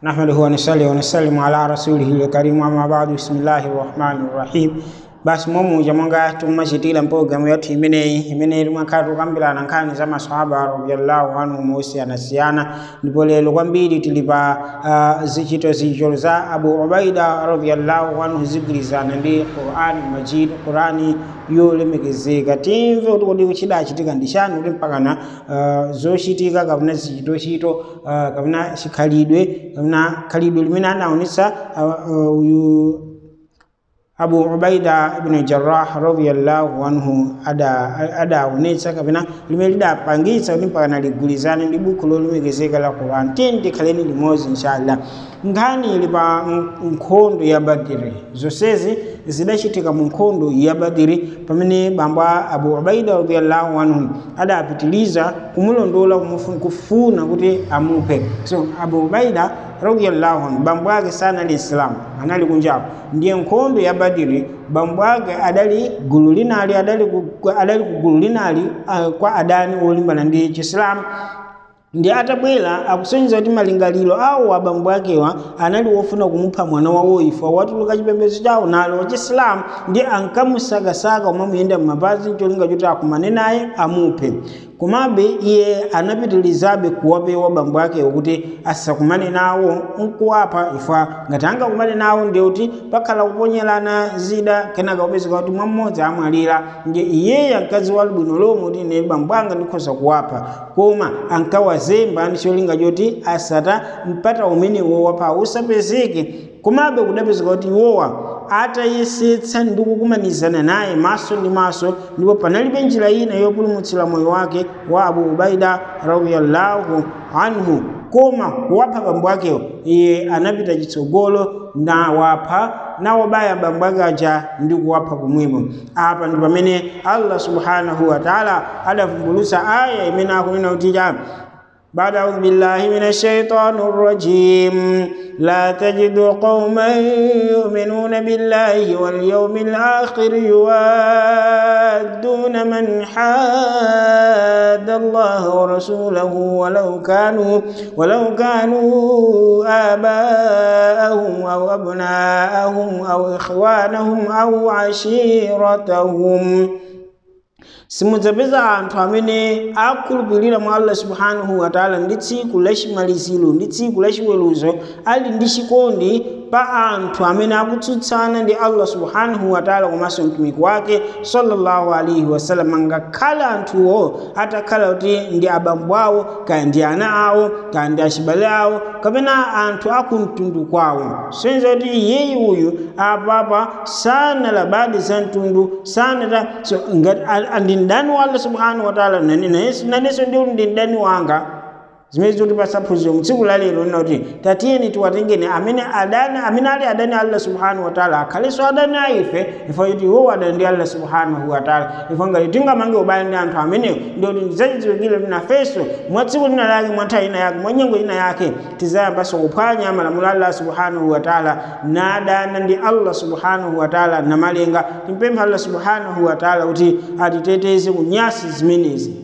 نحمده ونصلي ونسلم على رسوله الكريم أما بعد بسم الله الرحمن الرحيم basi momuja mwanga tumachitira mpologalamu yathu imeneyi imene timakhala tukambirana nkhani za masahaba radiyallahu anhum osiyanasiyana ndipo lero kwambiri tili pa uh, zichito zichito za abu ubaida radiyallahu anhu zigwirizana ndi qurani majid qurani yolemekezeka timve kuti kodi chidachitika ndi chani kuti mpakana uh, zochitika kapena zichitochito uh, kapena chikhalidwe kapena khalidwe limene anaonetsa uh, uyu abu ubaida ibn jarrah radiyallahu anhu adaonetsa ada kapena limene lidapangitsa kuti mpakana ligwirizane ndi buku lolemekezeka la quran tiyeni tikhaleni limodzi inshallah nkhani ili pa nkhondo ya badiri zonsezi zidachitika mu nkhondo ya badiri pamene bambo abu ubaida radiyallahu anhu adapitiliza kumulondola kufuna kuti amuphe so abu ubaida radiyallahu anhu bambo ake sanali islamu anali kunjapo ndiye nkhondo ya badiri bambo ake adali gulu linali adali adali ku gulu linali uh, kwa adani olimbana ndi chisilamu ndi atabwera akusonyeza kuti malingaliro awo abambo akewa anali wofuna kumupha mwana wawo ifa watuluka chipembedzo chawo nalo wachisilamu ndi ankamusakasaka umamuyenda m'mapazi cholinga choti akumane naye amuphe komabe iye anapitilizabe kuwapewa bambo akewo kuti asakumane nawo nkuwapha ifa ngati angakumane nawo ndiye kuti pakhala kuponyerana zida kenaka kupezeka kuti mmodzi amwalira ndiye iyeyo mkazi wa bwino lomwe kuti ine bambo anga ndikhoza kuwapha koma ankawazemba ndi cholinga choti asata mpata umenewo wapha usapezeke komabe kudapezeka kuti iwowa atayesetsa ndi kukumanizana naye maso ndi maso ndipo panalibe njira ina yopulumutsira moyo wake wa abu ubaida radiyallahu anhu koma kuwapha bambo akewo iye anapita chitsogolo nawapha nawabaya bambo ake aja ndi kuwapha kumwemo apa ndi pamene allah subhanahu wa taala adavumbulutsa aya imene akunena kuti بعد أعوذ بالله من الشيطان الرجيم لا تجد قوما يؤمنون بالله واليوم الآخر يوادون من حاد الله ورسوله ولو كانوا ولو كانوا آباءهم أو أبناءهم أو إخوانهم أو عشيرتهم simudzapeza anthu amene akhulupirira mwa allah subhanahu wataala ndi tsiku lachimaliziro ndi tsiku lachiweruzo ali ndi chikondi pa anthu amene akutsutsana ndi allah subhanahu wataala komanso mtumiki wake sallallahu alaihi wasallam ngakhale anthuwo atakhala kuti ndi abambo awo kaya ndi ana awo kaya ndi achibale awo kapena anthu akumtundu kwawo sonza kuti iyeyi uyu apapa sanalabadi za mtundu sanata so, ndi mdani wa allah subhanahu wataala nanenso ndi ndi mdani wanga zimene zikuti pasaphunziro mtsiku la lero lina kuti tatiyeni tiwatengeni amene adani amene ali adani allah subhanahu wataala akhalenso adani a ife ifa kuti iwowo adani ndi allah subhanahu wataala ifa ngati tingamange ubale ndi anthu amenewo ndioti ndizachidziwikire kuti nafenso mwa tsiku lina lake mwa nthawi ina yake mwa nyengo ina yake tizayambanso kuphwanya malamulo a allah subhanahu wataala nadana ndi allah subhanahu wataala namalenga timpempha allah subhanahu wataala kuti atiteteze kunyasi zimenezi